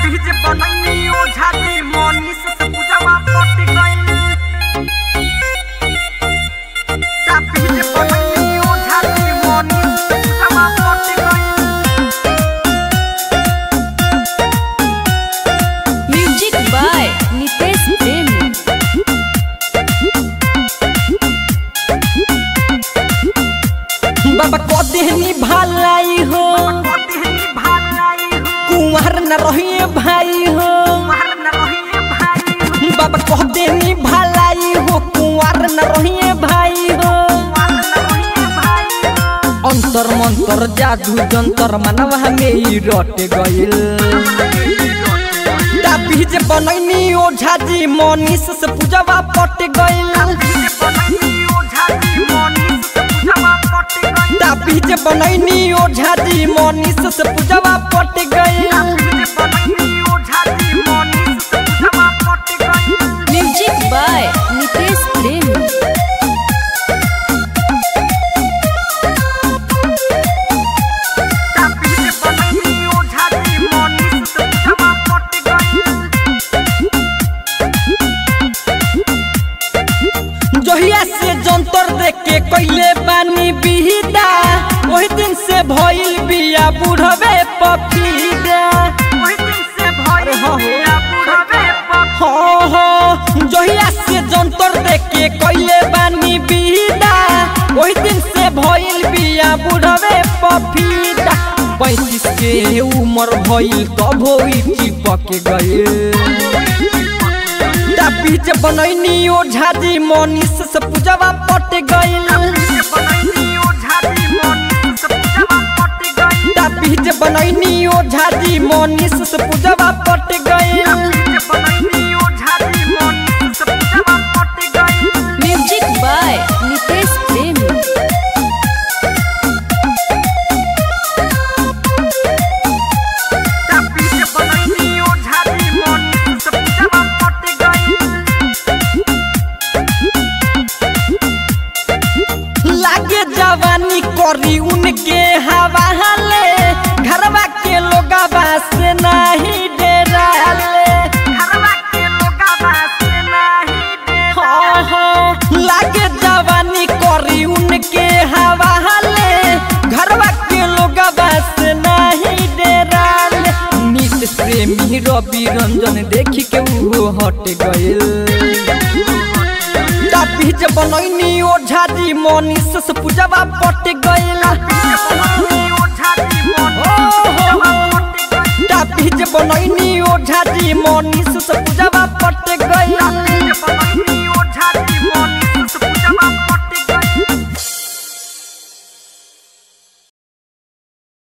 बीज बनैनी ओझा जी मनीष से पूजवा पट गइल ता बीज बनैनी ओझा जी मनीष से पूजवा पट गइल म्यूजिक बाय नितेश प्रेमी बाबा कदेहनी भालाई हो कतेहनी भालाई हो कुंवर न रहिए भाई हो मार न रहिए भाई हो बाबा कदेहनी भालाई हो कुंवर न रहिए भाई हो मार न रहिए भाई हो अंतर मंतर जादू जंतर मनवा में ही रट गइल ता बीज बनैनी ओझा जी मनीष से पूजवा पट गइल बीज बनैनी ओझा जी मनीष से पूजवा पट गइल ता बीज बनैनी ओझा जी मनीष से पूजवा पट गइल बीज बनैनी ओझा जी मनीष से पूजवा पट गइल म्यूजिक बाय नितेश प्रेमी ता बीज बनैनी ओझा जी मनीष से पूजवा पट गइल जहिया से जंतर देख के कैले बानी बिहिदा ओही दिन से भइल बिया बुढ़वे पपीदा ओही दिन से भइल अरे हाँ हो। बिया बुढ़वे पप हाँ हाँ जहिया से जंतर देख के कैले बानी बिहिदा ओही दिन से भइल बिया बुढ़वे पपीदा पैंतीस के उम्र भइल तब होई चिपक गए ता बीज बनैनी ओझा जी मनीष से पूजवा पट गइल बीज बनैनी ओझा जी मनीष से पूजवा पट गइल ता बीज बनैनी ओझा जी मनीष से पूजवा पट गइल बीज बनैनी ओझा जी मनीष से पूजवा पट गइल म्यूजिक बाय नितेश प्रेमी ता बीज बनैनी ओझा जी मनीष से पूजवा पट गइल लागे जवानी करी उनके हवाले घरवा के लोगवा से नहीं डराले घरवा के लोगवा से नाही डे हाँ हाँ लागे जवानी करी उनके हवाले घरवा के लोगवा से नहीं डराले नीत प्रेमी रवि रंजन देखी के वो हट गइल बीज बनैनी ओझा जी मनीष से पूजवा पट गइल बनैनी ओझा जी मनीष से पूजवा पट गइल बीज बनैनी ओझा जी मनीष से पूजवा